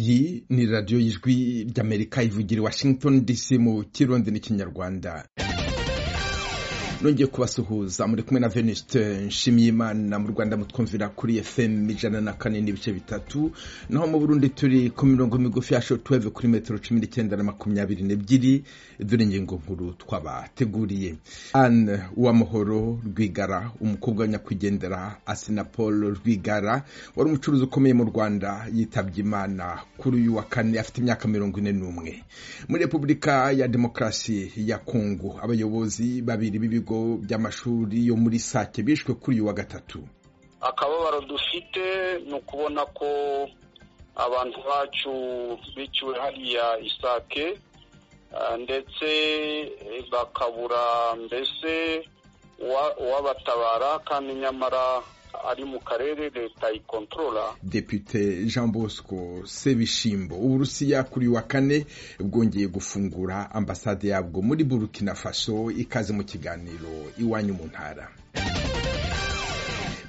kuri radiyo y'ijwi ry'amerika ivugira i washington dc mu kirundi n'ikinyarwanda nongeye kubasuhuza muri kumwe na veniste nshimiyimana mu rwanda mutwumvira kuri fm ijana na kane n'ibice bitatu naho mu burundi turi ku mirongo migufi ya shotuweve kuri metero cumi n'icyenda na makumyabiri n'ebyiri dore ingingo nkuru twabateguriye anne uwamuhoro rwigara umukobwa wa nyakwigendera asina paul rwigara wari umucuruzi ukomeye mu rwanda yitabye imana kuri uyu wa kane afite imyaka mirongo ine n'umwe muri repubulika ya demokarasi ya kongo abayobozi babiri b'ibigo ibigo by'amashuri yo muri sake bishwe kuri uyu wa gatatu akababaro dufite ni ukubona ko abantu bacu biciwe hariya isake ndetse bakabura mbese uwabatabara kandi nyamara ari mu karere leta ikontorora depite jean bosco sebishimbo uburusiya kuri wa kane bwongeye gufungura ambasade yabwo muri burkina faso ikaze mu kiganiro iwanyu mu ntara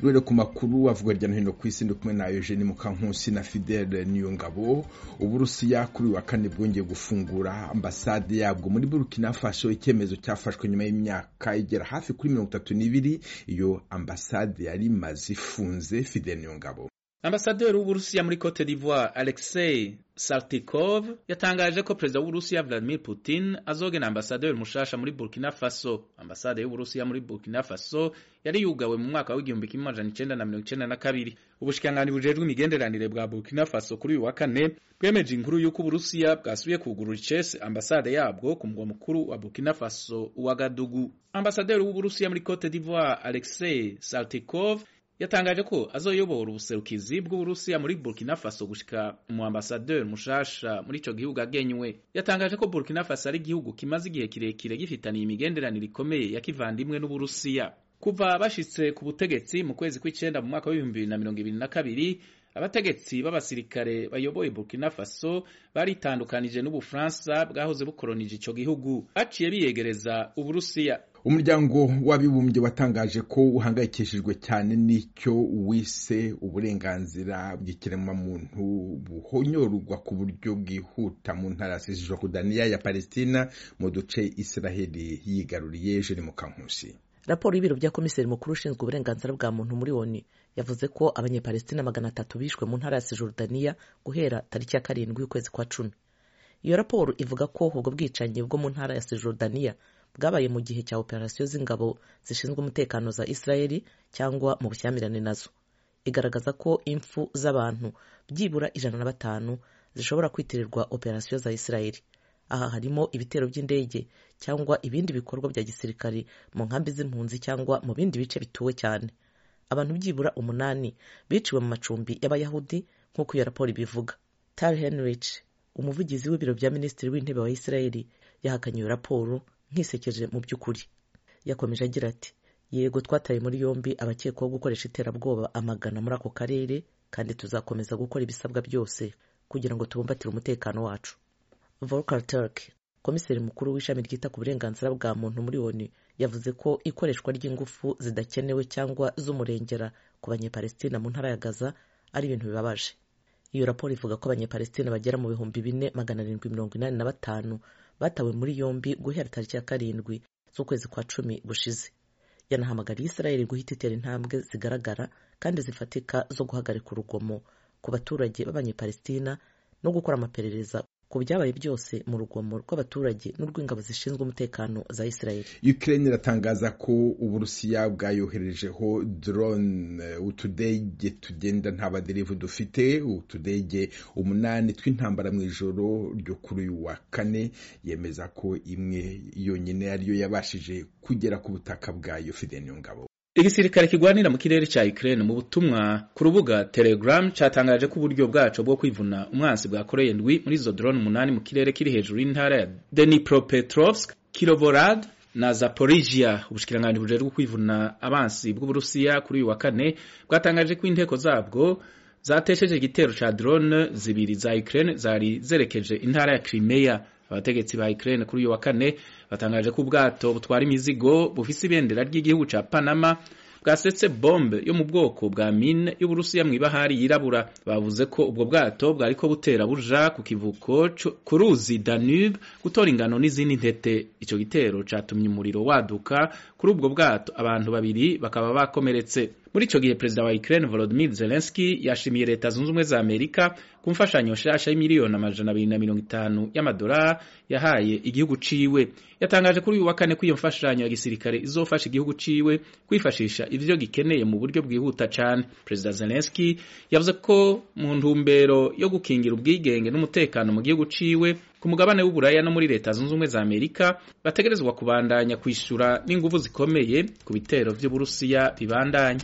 rero ku makuru avuga hirya no hino ku isi ndi kumwe na eugene mukankusi na fidele niyongabo uburusiya kuri wa kane bwongeye gufungura ambasade yabwo muri burkina faso icyemezo cyafashwe nyuma y'imyaka igera hafi kuri mirongo itatu n'ibiri iyo ambasade yari imaze ifunze fidele niyongabo ambasaderi w'uburusiya muri cote d'ivoire alexei saltikov yatangaje ko perezida w'uburusiya vladimir putin azogena ambasaderi mushasha muri burkina faso ambasade y'uburusiya muri burkina faso yari yugawe mu mwaka w'igihumbi kimwe amajana icenda na mirongo icenda na kabiri ubushikiranganji bujejwe imigenderanire bwa burkina faso kuri uyu wa kane bwemeje inkuru y'uko uburusiya bwasubiye kugurura icese ambasade yabwo ku mugwa mukuru wa burkina faso uwa gadugu ambasaderi w'uburusiya muri cote d'ivoire alexei saltikov yatangaje ko azoyobora ubuserukizi bw'uburusiya muri burkina faso gushika mu ambasaderi mushasha muri ico gihugu agenywe yatangaje ko burkina faso ari igihugu kimaze igihe kirekire gifitaniye imigenderanire ikomeye ya kivandimwe n'uburusiya kuva bashitse ku butegetsi mu kwezi kw'icenda mu mwaka w'ibihumbi bibiri na mirongo ibiri na kabiri abategetsi b'abasirikare bayoboye burkina faso baritandukanije n'ubufaransa bwahoze bukoronije ico gihugu baciye biyegereza uburusiya umuryango w'abibumbye watangaje ko uhangayikishijwe cyane n'icyo wise uburenganzira bw'ikiremwamuntu buhonyorwa ku buryo bwihuta mu ntara ya cisjordania ya palestina mu duce israheli yigaruriye jeni mukankusi raporo y'ibiro bya komiseri mukuru ushinzwe uburenganzira bwa muntu muri oni yavuze ko abanyepalestina magana atatu bishwe mu ntara ya cisjordania guhera tariki ya karindwi y'ukwezi kwa cumi iyo raporo ivuga ko ubwo bwicanyi bwo mu ntara ya cisjordania bwabaye mu gihe cya operasiyo z'ingabo zishinzwe umutekano za israeli cyangwa mu bushyamirane nazo igaragaza ko impfu z'abantu byibura ijana na batanu zishobora kwitirirwa operasiyo za israeli aha harimo ibitero by'indege cyangwa ibindi bikorwa bya gisirikari mu nkambi z'impunzi cyangwa mu bindi bice bituwe cyane abantu byibura umunani biciwe mu macumbi y'abayahudi nk'uko iyo raporo ibivuga tal henrich umuvugizi w'ibiro bya minisitiri w'intebe wa israeli yahakanye iyo raporo nkisekeje mu by'ukuri yakomeje agira ati yego twataye muri yombi abakekwaho gukoresha iterabwoba amagana muri ako karere kandi tuzakomeza gukora ibisabwa byose kugira ngo tubumbatire umutekano wacu volker turk komiseri mukuru w'ishami ryita ku burenganzira bwa muntu muri oni yavuze ko ikoreshwa ry'ingufu zidakenewe cyangwa z'umurengera ku banyepalestina mu ntara ya gaza ari ibintu bibabaje iyo raporo ivuga ko abanyepalestina bagera mu bihumbi bine magana arindwi mirongo inani na batanu batawe muri yombi guhera tariki ya karindwi z'ukwezi kwa cumi gushize yanahamagariye israeli guhita itera intambwe zigaragara kandi zifatika zo guhagarika urugomo ku baturage b'abanyepalestina no gukora amaperereza ku byabaye byose mu rugomo rw'abaturage n'urw'ingabo zishinzwe umutekano za israeli ukraine iratangaza ko uburusiya bwayoherejeho drone utudege tugenda nta baderevu dufite utudege umunani tw'intambara mu ijoro ryo kuri uyu wa kane yemeza ko imwe yonyine ariyo yabashije kugera ku butaka bwayo fideni ngabo igisirikare kigwanira mu kirere cya Ukraine mu butumwa ku rubuga Telegram cyatangaje ko uburyo bwaco bwo kwivuna umwansi bwakoreye ndwi muri izo drone umunani mu kirere kiri hejuru y'intara ya Dnipropetrovsk, Kirovorad na Zaporizhia. Ubushikiranganji bujejwe kwivuna abansi bw'Uburusiya kuri uyu wa kane bwatangaje ko inteko zabwo zatesheje igitero ca drone zibiri za Ukraine zari zerekeje intara ya Crimea abategetsi ba Ukraine kuri uyu wa kane batangaje ko ubwato butwara imizigo bufise ibendera ry'igihugu ca Panama bwasetse bombe yo mu bwoko bwa mine y'uburusiya mu ibahari yirabura bavuze ko ubwo bwato bwariko butera buja ku kivuko co- ku ruzi danube gutora ingano n'izindi ntete ico gitero catumye umuriro waduka kuri ubwo bwato abantu babiri bakaba bakomeretse muri ico gihe perezida wa Ukraine Volodymyr Zelensky yashimiye leta zunze ubumwe za Amerika ku mfashanyo nshasha y'imiliyoni amajana abiri na mirongo itanu y'amadolari yahaye igihugu ciwe yatangaje kuri uyu wa kane ko iyo mfashanyo ya gisirikare izofasha igihugu ciwe kwifashisha ivyo gikeneye mu buryo bwihuta cane perezida Zelensky yavuze ko mu ntumbero yo gukingira ubwigenge n'umutekano mu gihugu ciwe ku mugabane w'uburaya no muri leta zunze ubumwe za amerika bategerezwa kubandanya kwishyura n'inguvu zikomeye ku bitero vy'uburusiya bibandanya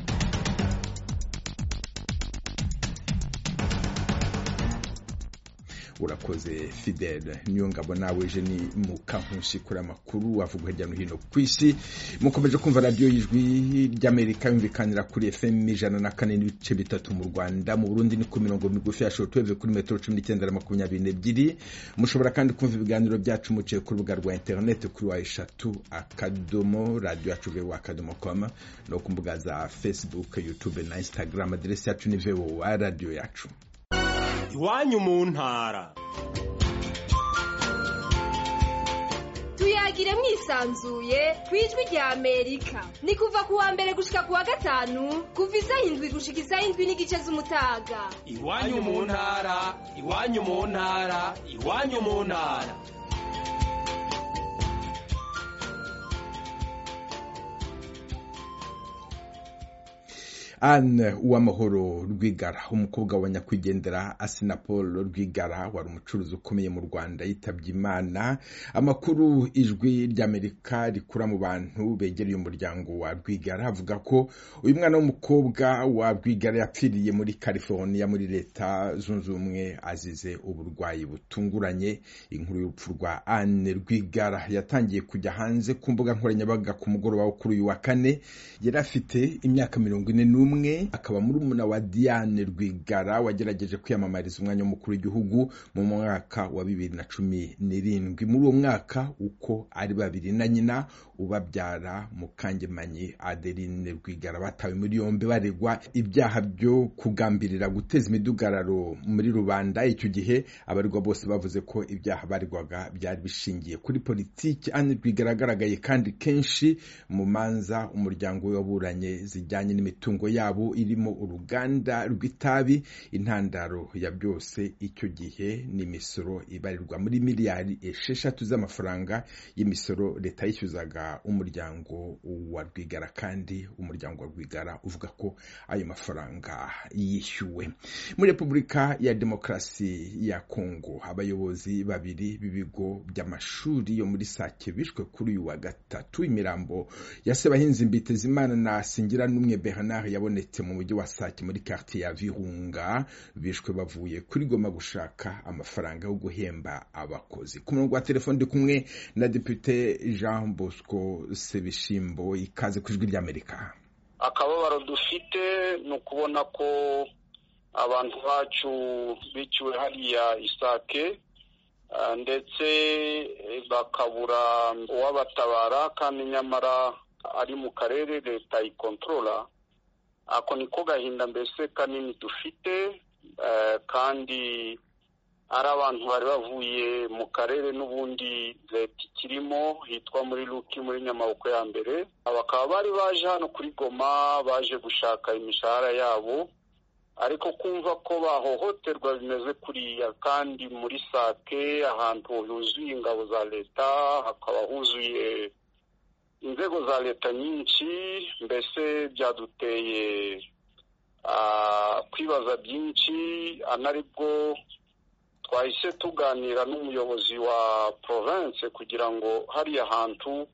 urakoze fidele niyo ngabo nawe jeni mukankunsi kuri amakuru avuga hirya no hino ku isi mukomeje kumva radiyo y'ijwi ry'amerika yumvikanira kuri fm ijana na kane n'ibice bitatu mu rwanda mu burundi ni ku mirongo migufi ya shortweve kuri metero cumi n'icyenda na makumyabiri n'ebyiri mushobora kandi kumva ibiganiro byacu muciye ku rubuga rwa interineti kuri wa eshatu akadomo radiyo yacu vewa akadomo koma no ku mbuga za facebook youtube na instagram aderesi yacu ni vewa radiyo yacu iwanyu mu ntara tuyagire mwisanzuye ku ijwi rya amerika ni kuva ku wa mbere gushika ku wa gatanu kuva isaha indwi gushika isaha indwi n'igice z'umutaga iwanyu mu ntara iwanyu mu ntara iwanyu mu ntara anne uwamahoro rwigara umukobwa wa nyakwigendera asina paul rwigara wari umucuruzi ukomeye mu rwanda yitabye imana amakuru ijwi ry'amerika rikura mu bantu begereye umuryango wa rwigara avuga ko uyu mwana w'umukobwa wa rwigara yapfiriye muri california muri leta zunze ubumwe azize uburwayi butunguranye inkuru y'urupfu rwa anne rwigara yatangiye kujya hanze ku mbuga nkoranyambaga ku mugoroba wo kuri uyu wa kane yari afite imyaka mirongo ine n'umwe akaba murumuna wa diane rwigara wagerageje kwiyamamariza umwanya w'umukuru w'igihugu mu mwaka wa bibiri na cumi n'irindwi muri uwo mwaka uko ari babiri na nyina ubabyara mukangemanyi adeline rwigara batawe muri yombi baregwa ibyaha byo kugambirira guteza imidugararo muri rubanda icyo gihe abaregwa bose bavuze ko ibyaha baregwaga byari bishingiye kuri politiki anne rwigara yagaragaye kandi kenshi mu manza umuryango we waburanye zijyanye n'imitungo yabo irimo uruganda rw'itabi intandaro ya byose icyo gihe ni imisoro ibarirwa muri miliyari esheshatu z'amafaranga y'imisoro leta yishyuzaga umuryango wa rwigara kandi umuryango wa rwigara uvuga ko ayo mafaranga yishyuwe muri repubulika ya demokarasi ya kongo abayobozi babiri b'ibigo by'amashuri yo muri sake bishwe kuri uyu wa gatatu imirambo ya sebahinzi mbitezimana na singira n'umwe bernard yabonetse mu mujyi wa sake muri quartier ya virunga bishwe bavuye kuri goma gushaka amafaranga yo guhemba abakozi ku murongo wa telefone ndi kumwe na depute jean bosco sebishimbo ikaze ku ijwi ry'amerika akababaro dufite ni ukubona ko abantu bacu biciwe hariya isake ah, ndetse eh, bakabura uwabatabara kandi nyamara ari mu karere leta ikontorora ako niko gahinda mbese kanini dufite eh, kandi ari abantu bari bavuye mu karere n'ubundi leta ikirimo hitwa muri luki muri nyamaboko ya mbere bakaba bari baje hano kuri goma baje gushaka imishahara yabo ariko kumva ko bahohoterwa bimeze kuriya kandi muri sake ahantu huzuye ingabo za leta hakaba huzuye inzego za leta nyinshi mbese byaduteye ah, kwibaza byinshi anaribwo twahise tuganira n'umuyobozi wa province kugira ngo hariya hantu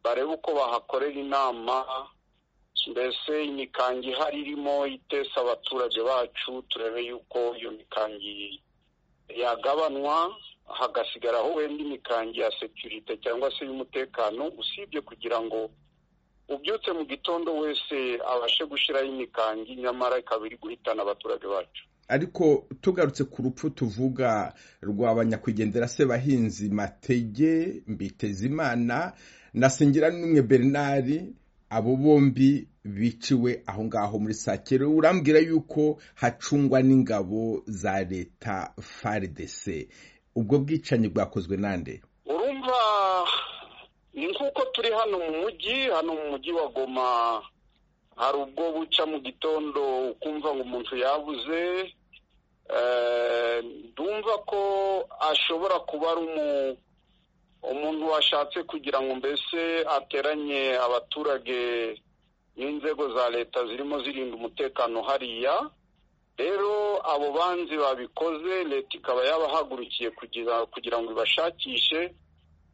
barebe uko bahakorera inama mbese imikangi ihari irimo itesa abaturage bacu turebe yuko iyo mikangi yagabanwa hagasigaraho wenda imikangi ya sekirite cyangwa se y'umutekano usibye kugira ngo ubyutse mu gitondo wese abashe gushyiraho imikangi nyamara ikaba iri guhitana abaturage bacu ariko tugarutse ku rupfu tuvuga rwaba nyakwigendera sebahinzi matege mbitezimana na singira n'umwe bernard abo bombi biciwe aho ngaho muri sakiro urambwira yuko hacungwa n'ingabo za leta frdc ubwo bwicanyi bwakozwe nande urumva ni nk'uko turi hano mu mujyi hano mu mujyi wa goma hari ubwo buca mu gitondo ukumva ngo umuntu yabuze ndumva ko ashobora kuba ari umuntu washatse kugira ngo mbese ateranye abaturage n'inzego za leta zirimo zirinda umutekano hariya rero abo banzi babikoze leta ikaba yabahagurukiye kugira ngo ibashakishe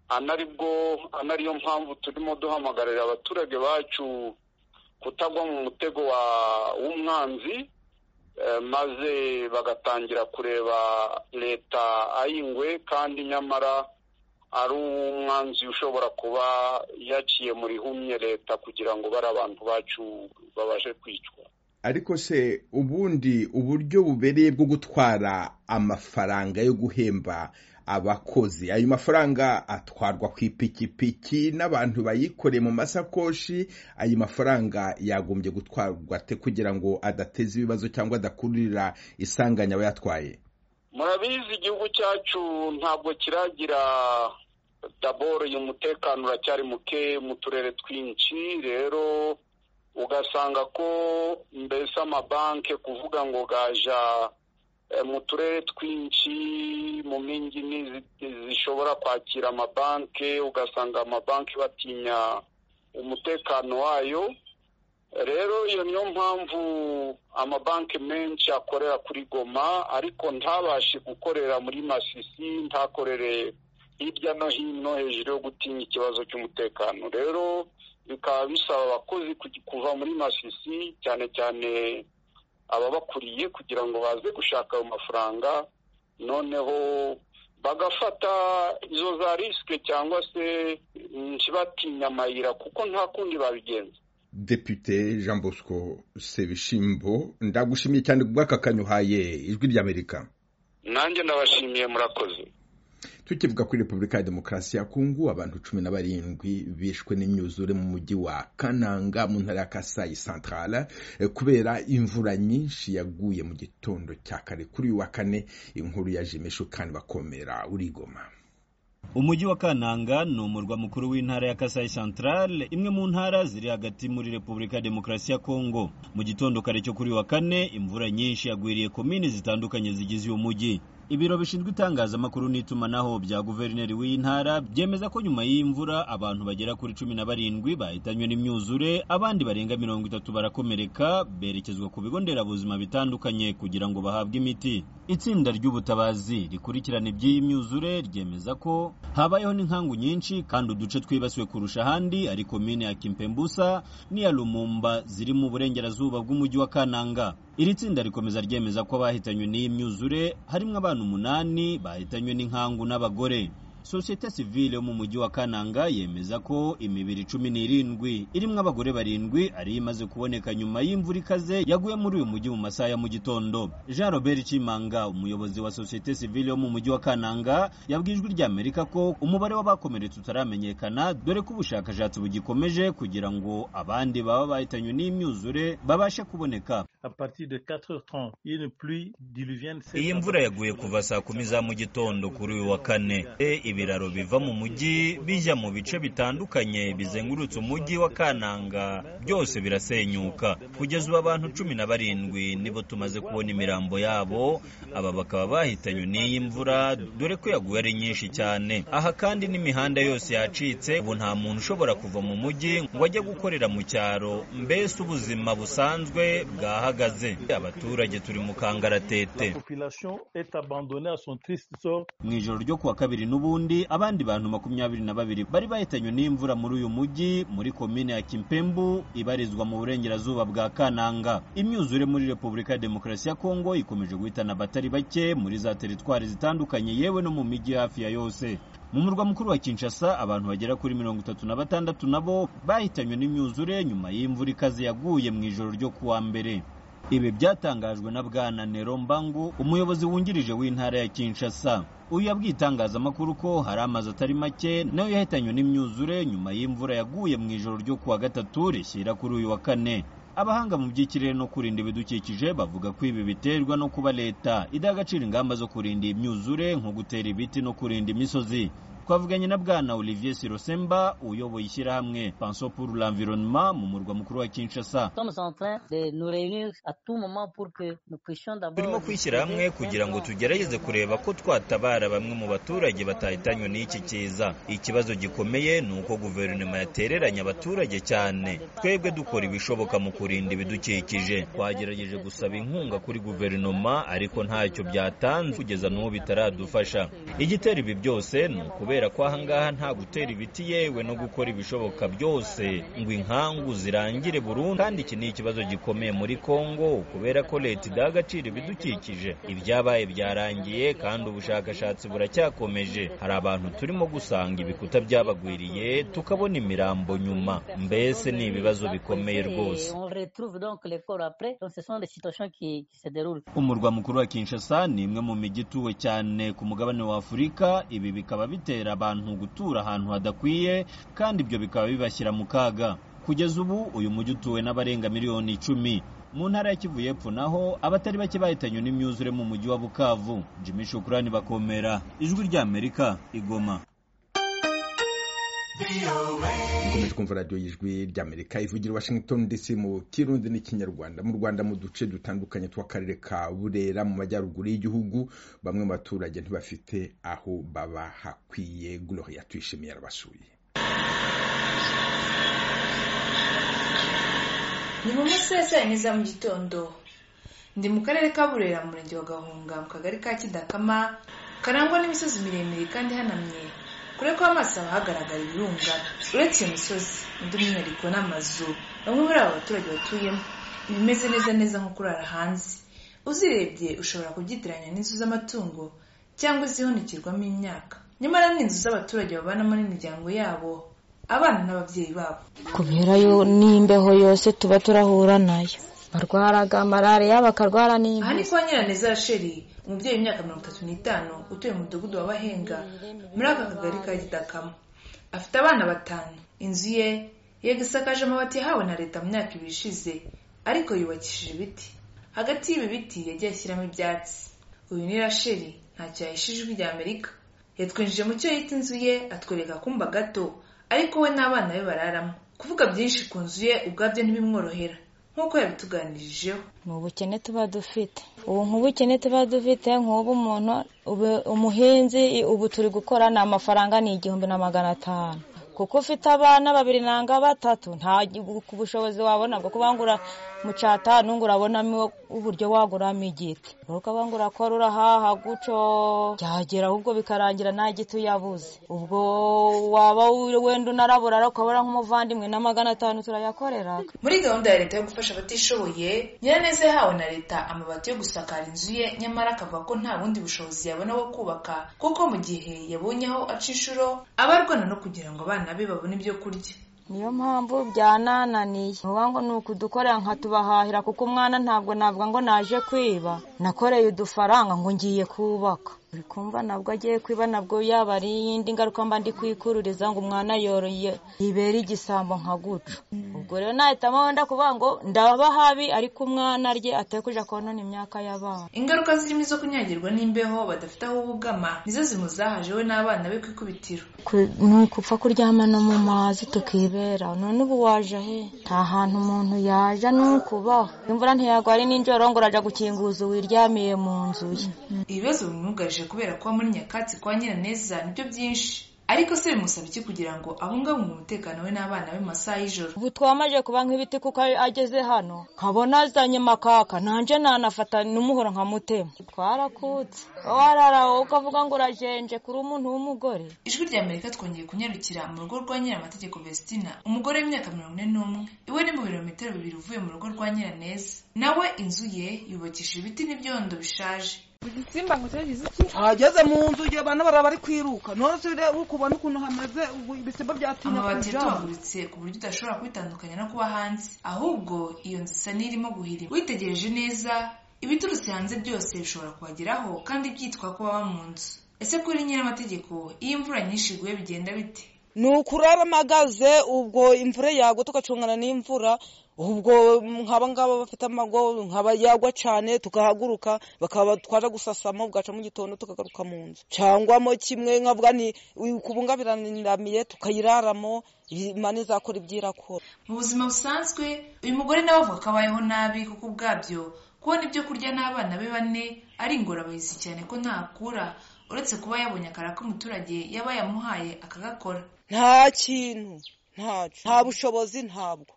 anaribwo anariyo mpamvu turimo duhamagarira abaturage bacu kutagwa mu mutego w'umwanzi maze bagatangira kureba leta ayingwe kandi nyamara ari umwanzi ushobora kuba yaciye muri humye leta kugira ngo bari abantu bacu babashe kwicwa ariko se ubundi uburyo bubereye bwo gutwara amafaranga yo guhemba abakozi ayo mafaranga atwarwa ku ipikipiki n'abantu bayikoreye mu masakoshi ayo mafaranga yagombye gutwarwa te kugira ngo adateza ibibazo cyangwa adakururira isanganya abayatwaye murabizi igihugu cyacu ntabwo kiragira daboro uyu mutekano uracyari muke mu turere twinshi rero ugasanga ko mbese amabanki kuvuga ngo gaja mu turere twinshi mu mingi zishobora kwakira amabanki ugasanga amabanki batinya umutekano wayo rero iyo niyo mpamvu amabanki menshi akorera kuri goma ariko ntabashe gukorera muri masisi ntakorere hirya no hino hejuru yo gutinya ikibazo cy'umutekano rero bikaba bisaba abakozi kuva muri masisi cyane cyane ababakuriye kugira ngo baze gushaka ayo mafaranga noneho bagafata izo za risike cyangwa se ntibatinya amayira kuko nta kundi babigenza depite jean bosco sebishimbo ndagushimiye cyane ku bw'akakanyuhaye ijwi ry'amerika nanjye ndabashimiye murakoze tukivuga kuri repubulika ya demokarasi ya kongo abantu cumi na barindwi bishwe n'imyuzure mu mujyi wa kananga mu ntara ya kasayi santarara kubera imvura nyinshi yaguye mu gitondo cya kare kuri uyu wa kane inkuru ya jimesho kandi bakomera urigoma umujyi wa kananga ni umurwa mukuru w'intara ya kasayi santarare imwe mu ntara ziri hagati muri repubulika ya demokarasi ya kongo mu gitondo kare cyo kuri wa kane imvura nyinshi yagwiriye komini zitandukanye zigize uyu mujyi ibiro bishinzwe itangazamakuru n'itumanaho bya guverineri w'intara byemeza ko nyuma y'imvura abantu bagera kuri cumi na barindwi bahitanywe n'imyuzure abandi barenga mirongo itatu barakomereka berekezwa ku bigo nderabuzima bitandukanye kugira ngo bahabwe imiti itsinda ry'ubutabazi rikurikirana iby'iyi myuzure ryemeza ko habayeho n'inkangu nyinshi kandi uduce twibasiwe kurusha ahandi ari komine ya kimpembusa n'iya lumumba ziri mu burengerazuba bw'umujyi wa kananga iri tsinda rikomeza ryemeza ko abahitanywe n'iyi myuzure harimo abana umunani bahitanywe n'inkangu n'abagore sosiyete sivile yo mu mujyi wa kananga yemeza ko imibiri cumi n'irindwi irimo abagore barindwi ariyo imaze kuboneka nyuma y'imvura ikaze yaguye muri uyu mujyi mu masaha ya mu gitondo jean robert kimanga umuyobozi wa sosiyete sivile yo mu mujyi wa kananga yabwiye ijwi ry'amerika ko umubare w'abakomeretse utaramenyekana dore ko ubushakashatsi bugikomeje kugira ngo abandi baba bahitanywe n'imyuzure babashe kuboneka iyi mvura yaguye kuva saa kumi za mu gitondo kuri uyu wa kane ibiraro biva mu mujyi bijya mu bice bitandukanye bizengurutse umujyi wa kananga byose birasenyuka kugeza ubu abantu cumi na barindwi nibo tumaze kubona imirambo yabo aba bakaba bahitanywe n'iyi mvura dore ko yaguye ari nyinshi cyane aha kandi n'imihanda yose yacitse ubu nta muntu ushobora kuva mu mujyi ngo ajye gukorera mu cyaro mbese ubuzima busanzwe bwahagaze abaturage turi mu kangaratete mu ijoro ryo kuwa kabiri n'ubu ubundi abandi bantu makumyabiri na babiri bari bahitanywe n'imvura muri uyu mujyi muri komine ya kimpembu ibarizwa mu burengerazuba bwa kananga imyuzure muri repubulika ya demokarasi ya kongo ikomeje guhitana abatari bake muri za teritwari zitandukanye yewe no mu mijyi hafi ya yose mu murwa mukuru wa kinshasa abantu bagera kuri mirongo itatu na batandatu nabo bahitanywe n'imyuzure nyuma y'imvura ikaze yaguye mu ijoro ryo kuwa mbere ibi byatangajwe na bwana nero mbangu umuyobozi wungirije w'intara ya kinshasa uyu yabwiye itangazamakuru ko hari amazu atari make nayo yahitanywe n'imyuzure nyuma y'imvura yaguye mu ijoro ryo kuwa gatatu rishyira kuri uyu wa kane abahanga mu by'ikirere no kurinda ibidukikije bavuga ko ibi biterwa no kuba leta idaha agaciro ingamba zo kurinda imyuzure nko gutera ibiti no kurinda imisozi twavuganye na bwana olivier sirosemba uyoboye ishyirahamwe panso pour l'environnement mu murwa mukuru wa kinshasa turimo kwishyira hamwe kugira ngo tugerageze kureba ko twatabara bamwe mu baturage batahitanywe n'iki kiza ikibazo gikomeye ni uko guverinoma yatereranye abaturage cyane twebwe dukora ibishoboka mu kurinda ibidukikije twagerageje gusaba inkunga kuri guverinoma ariko ntacyo byatanze kugeza n'ubu bitaradufasha igitera ibi byose ni ukubera ko ahangaha nta gutera ibiti yewe no gukora ibishoboka byose ngo inkangu zirangire burundu kandi iki ni ikibazo gikomeye muri kongo kubera ko leta idaha agaciro ibidukikije ibyabaye byarangiye kandi ubushakashatsi buracyakomeje hari abantu turimo gusanga ibikuta byabagwiriye tukabona imirambo nyuma mbese ni ibibazo bikomeye rwose umurwa mukuru wa kinshasa ni imwe mu mijyi ituwe cyane ku mugabane wa afurika ibi bikaba bitera abantu gutura ahantu hadakwiye kandi ibyo bikaba bibashyira mu kaga kugeza ubu uyu mujyi utuwe n'abarenga miliyoni icumi mu ntara ya kivu y'epfo naho abatari bake bahitanywe n'imyuzure mu mujyi wa bukavu jimmy shukurani bakomera ijwi ry'amerika igoma mukomeje kumva radiyo y'ijwi ry'amerika ivugira washington dc mu kirundi n'ikinyarwanda mu rwanda mu duce dutandukanye tw'akarere ka burera mu majyaruguru y'igihugu bamwe mu baturage ntibafite aho baba hakwiye gloria tuyishimiye arabasuye ni mu masaha saa yine za mu gitondo ndi mu karere ka burera mu murenge wa gahunga mu kagari ka kidakama karangwa n'imisozi miremire kandi ihanamye kure ko amaso haba hagaragara ibirunga uretse imisozi undi mwihariko n'amazu bamwe muri aba baturage batuyemo ibimeze neza neza nko kurara hanze uzirebye ushobora kubyitiranya n'inzu z'amatungo cyangwa izihunikirwamo imyaka nyamara ni inzu z'abaturage babanamo n'imiryango yabo abana n'ababyeyi babo kubera yo n'imbeho yose tuba turahura nayo barwaraga malariya bakarwara aha ni kwa nyiraneza rasheri umubyeyi w'imyaka mirongo itatu n'itanu utuye mu mudugudu wa bahenga muri aka kagari ka gitakama afite abana batanu inzu ye yego isakaje amabati yahawe na leta mu myaka ibiri ishize ariko yubakishije ibiti hagati y'ibi biti yagiye ashyiramo ibyatsi uyu ni rasheri ntacyo yahishije ijwi rya amerika yatwinjije mu cyo yita inzu ye atwereka akumba gato ariko we n'abana be bararamo kuvuga byinshi ku nzu ye ubwabyo ntibimworohera nk'uko yabituganirijeho ni ubukene tuba dufite ubu nk'ubukene tuba dufite nk'ubu umuntu umuhinzi ubu turi gukora ni amafaranga ni igihumbi na magana atanu kuko ufite abana babiri nanga batatu nta bushobozi wabona bwo kubangura mu cyatanu ngo urabonamo uburyo waguramo igiti ukaba ngo urakora urahaha guco byagera ahubwo bikarangira nta giti uyabuze ubwo waba wenda unarabura ariko ukabona nk'umuvandimwe na magana atanu turayakorera muri gahunda ya leta yo gufasha abatishoboye nyiraneza yahawe na leta amabati yo gusakara inzu ye nyamara akavuga ko nta bundi bushobozi yabona bwo kubaka kuko mu gihe yabonye aho aca inshuro aba arwana no kugira ngo abana be babone ibyo kurya niyo mpamvu byanananiye vuba ngo ni ukudukorera nkatubahahira kuko umwana ntabwo navuga ngo naje kwiba nakoreye udufaranga ngo ngiye kubaka buri kumva nabwo agiye kwiba nabwo yaba ari iyindi ngaruka mba ndi kwikururiza ngo umwana yoroye ibera igisambo nka guca ubwo rero nahitamo wenda kuvuga ngo ndaba habi ariko umwana arye atekuje konona imyaka y'abana ingaruka zirimo izo kunyagirwa n'imbeho badafite aho bugama nizo zimuzahaje we n'abana be ku ikubitiro ni ukupfa kuryama no mu mazi tukibera none ubu waje he nta hantu umuntu yaje ni ukubaho imvura ntiyagwa ari n'injoro ngo urajya gukinguza uwiryamiye mu nzu ye ibibazo bimwugarije kubera kuba muri nyakatsi kwa nyiraneza nibyo byinshi ariko se bimusaba iki kugira ngo abungabunge umutekano we n'abana be mu masaha y'ijoro ubu twamaje kuba nk'ibiti kuko ageze hano nkabona azanye makaka nanjye nanafata n'umuhoro nkamutema twarakutse warara wowe ukavuga ngo urajenje kuri umuntu w'umugore ijwi rya amerika twongeye kunyarukira mu rugo rwa nyiramategeko vestina umugore w'imyaka mirongo ine n'umwe iwe ni mu birometero bibiri uvuye mu rugo rwa nyiraneza nawe inzu ye yubakishije ibiti n'ibyondo bishaje igisimba ngo cyagize iki ageze mu nzu igihe abantu baraba bari kwiruka none ukubona ukuntu hameze ubu ibisimba byatinya amabati yatobaguritse ku buryo udashobora kubitandukanya no kuba hanze ahubwo iyo nzu isa n'irimo guhirima witegereje neza ibiturutse hanze byose bishobora kubageraho kandi byitwa ko baba mu nzu ese kuri nyir'amategeko iyo imvura nyinshi iguye bigenda bite ni ukuraramagaze ubwo imvura yagwa tugacungana n'imvura ubwo nk'aba ngaba bafite amago nkaba yagwa cyane tugahaguruka bakaba twaje gusasamo bwaca mu gitondo tukagaruka mu nzu cyangwa mo kimwe nkavuga ni kubungabiraniramiye tukayiraramo imana izakora ibyirakora mu buzima busanzwe uyu mugore nawe avuga ko abayeho nabi kuko ubwabyo kubona ibyo kurya n'abana be bane ari ingorabahizi cyane ko ntakura uretse kuba yabonye akara k'umuturage yaba yamuhaye akagakora nta kintu ntacyo nta bushobozi ntabwo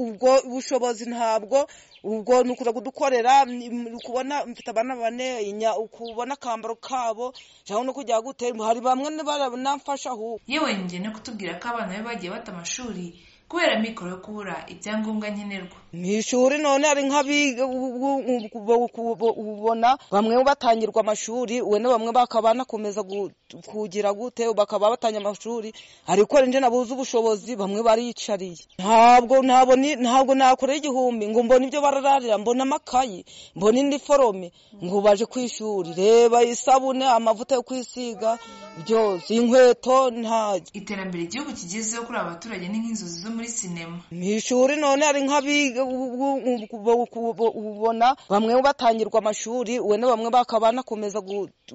ubwo bushobozi ntabwo ubwo ni ukuza kudukorera kubona mfite abana bane kubona akambaro kabo cyangwa no kujya gutera hari bamwe banamfasha ahubwo yewe njyene kutubwira ko abana be bagiye bata amashuri kubera mikoro yo kubura ibyangombwa nkenerwa mu ishuri none hari nk'abiga ubona bamwe batangirwa amashuri we na bamwe bakaba banakomeza kugira gute bakaba batangira amashuri ariko njye nabuze ubushobozi bamwe bariyicariye ntabwo ntabwo nakora igihumbi ngo mbone ibyo barararira mbona amakayi mbona indi forome ngo baje ku ishuri reba isabune amavuta yo kwisiga byose inkweto ntajya iterambere igihugu kigezeho kuri aba baturage ni nk'inzozi zo muri sinema mu ishuri none hari nk'abiga ubona bamwe batangirwa amashuri we na bamwe bakaba banakomeza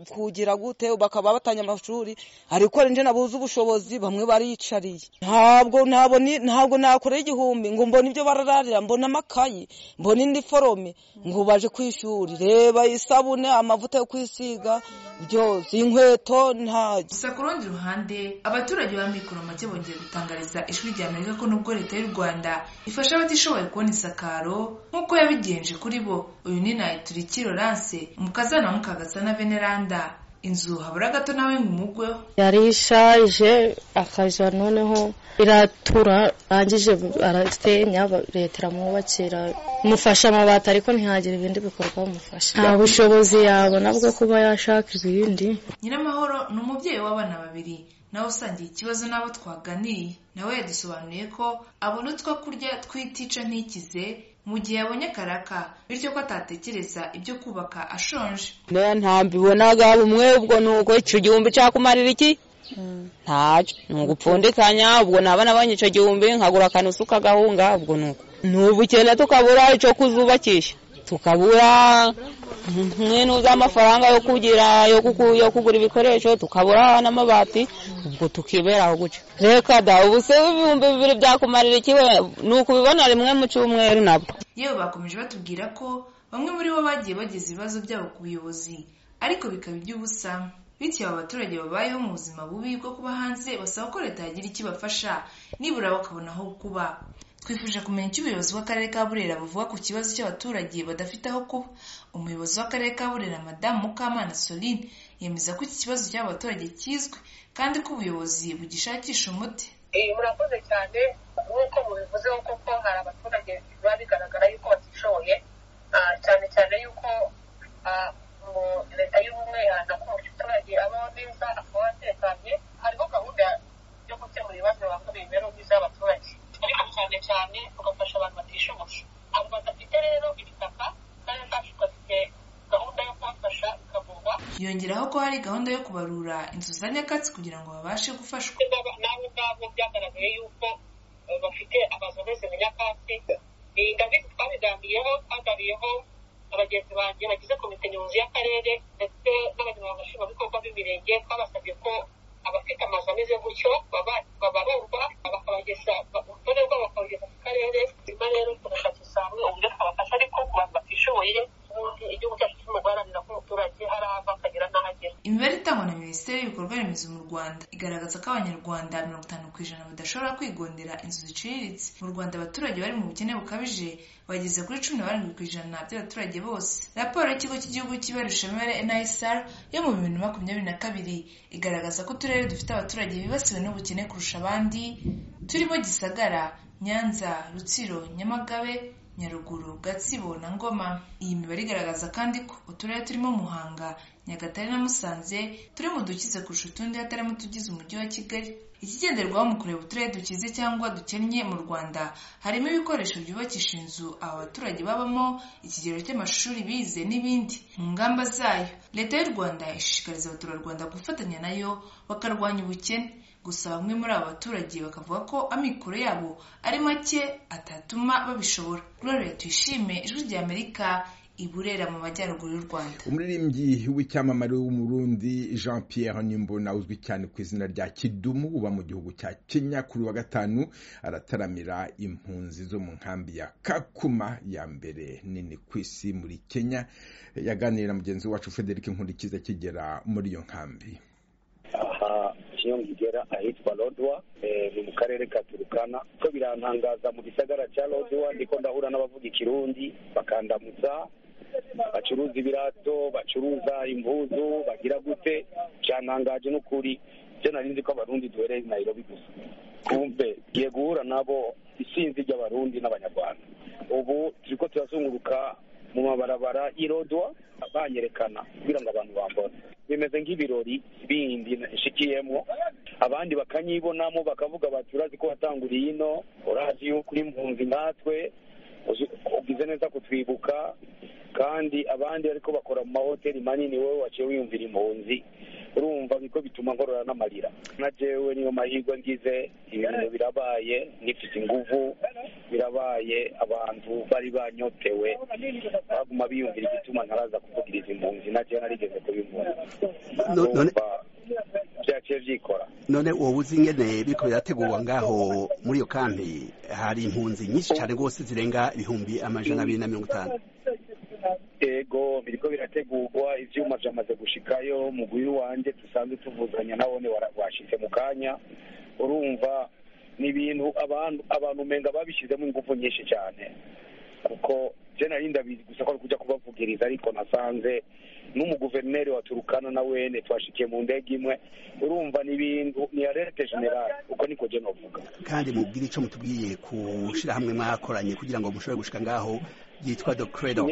kugira gute bakaba batangira amashuri ariko njye nabuze ubushobozi bamwe bariyicariye ntabwo ntabwo nakora igihumbi ngo mbone ibyo barararira mbona amakayi mbona indi forome ngo baje ku ishuri reba isabune amavuta yo kwisiga byose inkweto ntajya gusa ku rundi ruhande abaturage ba mikoro make bongeye gutangariza ijwi rya amerika ko nubwo leta y'u rwanda ifasha abatishoboye kubona isakaro nk'uko yabigenje kuri bo uyu ni nayituriki lorance umukazana wa mukagasa na veneranda inzu habura gato nawe nk'umugweho yari ishaje akaja noneho iratura arangije arasenya leta iramwubakira mufasha amabati ariko ntihagire ibindi bikorwa bamufasha nta bushobozi yabona bwo kuba yashaka ibindi nyiramahoro ni umubyeyi w'abana babiri nawe usangiye ikibazo n'abo twaganiye nawe yadusobanuriye ko abona utwo kurya twitica ntikize mu gihe abonye karaka bityo ko atatekereza ibyo kubaka ashonje ntabibona bumwe ubwo ni uko icyo gihumbi cyakumarira iki ntacyo ni ugupfundikanya ubwo naba nabonye icyo gihumbi nkagura akantu ukagahunga ubwo ni uko ni ubukene tukabura icyo kuzubakisha tukabura nk'intu z'amafaranga yo kugira yo kugura ibikoresho tukabura n'amabati ubwo tukiberaho guca reka da ubu se ibihumbi bibiri byakumarira iki we ni ukubibona rimwe mu cyumweru nabwo yewe bakomeje batubwira ko bamwe muri bo bagiye bageza ibibazo byabo ku buyobozi ariko bikaba iby'ubusa bityo aba baturage babayeho mu buzima bubi bwo kuba hanze basaba ko leta yagira icyo ibafasha nibura bakabona aho kuba twifuje kumenya icyo ubuyobozi bw'akarere ka burera buvuga ku kibazo cy'abaturage badafite aho kuba umuyobozi w'akarere ka burera madamu mukamana soline yemeza ko iki kibazo cy'abaturage kizwi kandi ko ubuyobozi bugishakisha umuti murakoze cyane nk'uko mubivuze koko hari abaturage biba bigaragara yuko batishoboye cyane cyane yuko leta y'ubumwe iharanira ko umuturage abaho neza akaba atekanye hariho gahunda yo gukemura ibibazo bibangamiye imibereho myiza y'abaturage ariko cyane cyane tugafasha abantu batishoboye abo badafite rero ibitaka kandi zacu gafite gahunda yo kubafasha ikavurwa yongeraho ko hari gahunda yo kubarura inzu za nyakatsi kugira ngo babashe gufashwa n'abo ngabo byagaragaye yuko bafite amazu ameze nka nyakatsi ni ndabizi twabiganiriyeho twaganiriyeho abagenzi banjye bagize komite nyobozi y'akarere ndetse n'abanyamabanga nshingwabikorwa b'imirenge twabasabye ko abafite amazu ameze gutyo babarurwa bakabageza urutonde rwabo bakabageza ku karere nyuma rero tugashakisha hamwe uburyo twabafasha ariko ku bantu batishoboye ubundi igihugu cyacu kirimo guharanira ko umuturage hari aho ava akagera n'aho agera imibare itangwa na minisiteri y'ibikorwa remezo mu rwanda igaragaza ko abanyarwanda mirongo itanu ku ijana badashobora kwigondera inzu ziciriritse mu rwanda abaturage bari mu bukene bukabije bageze kuri cumi na barindwi ku ijana by'abaturage bose raporo y'ikigo cy'igihugu cy'ibarurishamibare nisr yo mu bibiri na makumyabiri na kabiri igaragaza ko uturere dufite abaturage bibasiwe n'ubukene kurusha abandi turimo gisagara nyanza rutsiro nyamagabe nyaruguru gatsibo na ngoma iyi mibare igaragaza kandi ko uturere turimo muhanga nyagatare na musanze turi mu dukize kurusha utundi hatarimo utugize umujyi wa kigali ikigenderwaho mu kureba uturere dukize cyangwa dukennye mu rwanda harimo ibikoresho byubakisha inzu aba baturage babamo ikigero cy'amashuri bize n'ibindi mu ngamba zayo leta y'u rwanda ishishikariza abaturarwanda gufatanya nayo bakarwanya ubukene gusa bamwe muri aba baturage bakavuga ko amikoro yabo ari make atatuma babishobora rero tuyishime ijwi ry'amerika iburera mu majyaruguru y'u rwanda umuririmbyi w'icyamamare w'umurundi jean pierre nimbona uzwi cyane ku izina rya kidumu uba mu gihugu cya kenya kuri wa gatanu arataramira impunzi zo mu nkambi ya kakuma ya mbere nini ku isi muri kenya yaganira na mugenzi wacu frederic nkurikiza akigera muri iyo nkambi aha iyo ngigera ahitwa rodwa ni mu karere ka turukana ko birantangaza mu gisagara cya rodwa ndiko ndahura n'abavuga ikirundi bakandamutsa bacuruza ibirato bacuruza impuzu bagira gute cyantangaje n'ukuri byo nari nzi ko abarundi duhereye nayirobi gusa kumve ngiye guhura nabo isinzi ry'abarundi n'abanyarwanda ubu turi ko turazunguruka mu mabarabara y'irodwa banyerekana kugira ngo abantu bambone bimeze nk'ibirori bindi nshikiyemo abandi bakanyibonamo bakavuga bati urazi ko watanguriye ino urazi yuko uri mpunzi nkatwe ugize neza kutwibuka kandi abandi ariko bakora mu mahoteli manini wowe waciye wiyumvira impunzi urumva biko bituma nkorora n'amarira na jewe niyo mahirwe ngize ibintu birabaye nifite inguvu birabaye abantu bari banyotewe baguma biyumvira igituma ntaraza kuvugiriza impunzi na jewe narigeze kubimpunzi byaciye byikora none wowe uzi ingene biriko birategurwa ngaho muri iyo kampi hari impunzi nyinshi cyane rwose zirenga ibihumbi amajana abiri na mirongo itanu yego biriko birategurwa ivyuma vyamaze gushikayo mugwi wanjye dusanzwe tuvuzanya nabone washitse mu kanya urumva ni ibintu abantu abantu umenga babishyizemo ingufu nyinshi cyane kuko je nari ndabizi gusa ko ari kuja kubavugiriza ariko nasanze n'umuguverineri wa turukana na wene twashikiye mu ndege imwe urumva ni ibintu ni alerte generale uko niko je novuga kandi mubwire ico mutubwiye ku shirahamwe mwakoranye kugira ngo mushobore gushika ngaho yitwa the credo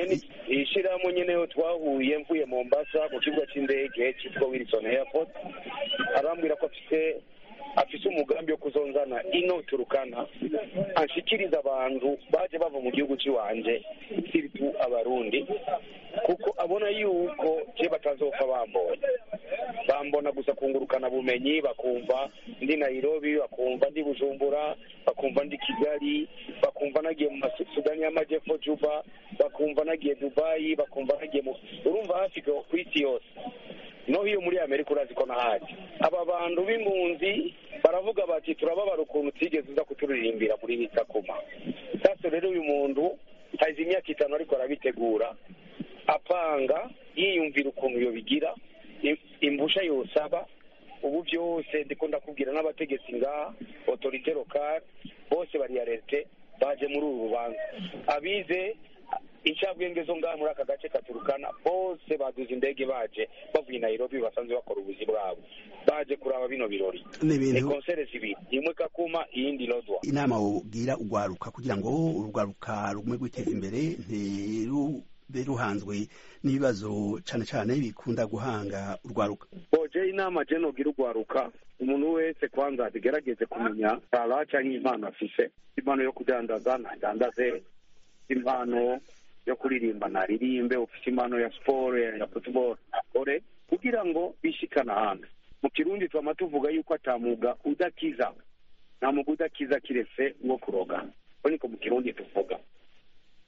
ishyirahamwe nyene yo twahuye mvuye mombasa mu kibuga c'indege citwa wilson airport arambwira ko afite afise umugambi wo kuzonzana ino turukana anshikiriza abantu baje bava mu gihugu ciwanje siritu abarundi kuko abona yuko je batazopfa bambona bambona gusa kungurukana bumenyi bakumva ndi nairobi bakumva ndi bujumbura bakumva ndi kigali bakumva nagiye mu masudani y'amajepfo juba bakumva nagiye dubayi bakumva nagiye mu urumva hafi ku isi yose no hiyo muri amerika urazi ko nahaje aba bantu b'impunzi baravuga bati turababara ukuntu utigeze uza kuturirimbira muri bitakuma sasa rero uyu muntu hazi imyaka itanu ariko arabitegura apanga yiyumvira ukuntu iyo bigira imbusha yosaba ubu byose ndiko ndakubwira n'abategetsi ngaha otorite lokale bose bariyarete baje muri uru rubanza abize incabwenge zo ngaha muri aka gace katurukana bose baduze indege baje bavuye nairobi basanzwe bakora ubuzi bwabo baje kuraba bino birori ni konsere zibiri imwe kakuma iyindi rodwa inama wubwira urwaruka kugira ngo urwaruka rugume rwiteza imbere ntirube ruhanzwe n'ibibazo cyane cyane bikunda guhanga urwaruka boje inama je nogira urwaruka umuntu wese kwanza agerageze kumenya tara cyangwa impano afise impano yo kudandaza ntadandaze impano yo kuririmba naririmbe ufite impano ya siporo ya futuboro akore kugira ngo bishikana hanze mu kirundi twama tuvuga yuko atamuga udakiza nta muga udakiza kiretse uwo kuroga ko niko mu kirundi tuvuga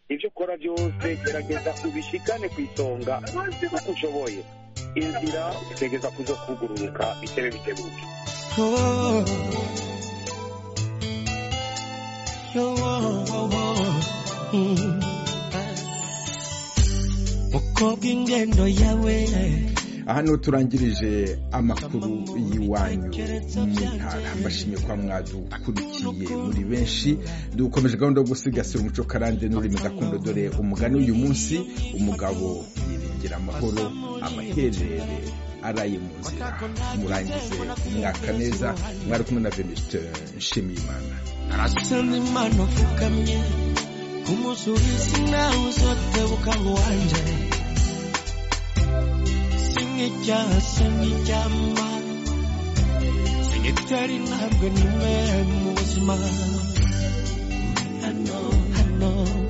ibyo ukora byose gerageza ubishikane ku isonga maze uko ushoboye inzira utegeza kuzo kugururuka bitebe bitebuke oh. no, oh, oh, mm. umukobwa ingendo yawe hano turangirije amakuru y'iwanyu ntara mbashimye kwa mwadukurikiye muri benshi dukomeje gahunda yo gusigasira umuco karande n'ururimi gakondo dore umugani uyu munsi umugabo yiringira amahoro amaherere araye mu nzira murangize umwaka neza mwari kumwe na venuste nshimiyimana arasenze imana apfukamye kumusubiza nawe uzotebuka ngo wanje singicyaha singicyama singitari ntabwo ni mwe mu buzima hano hano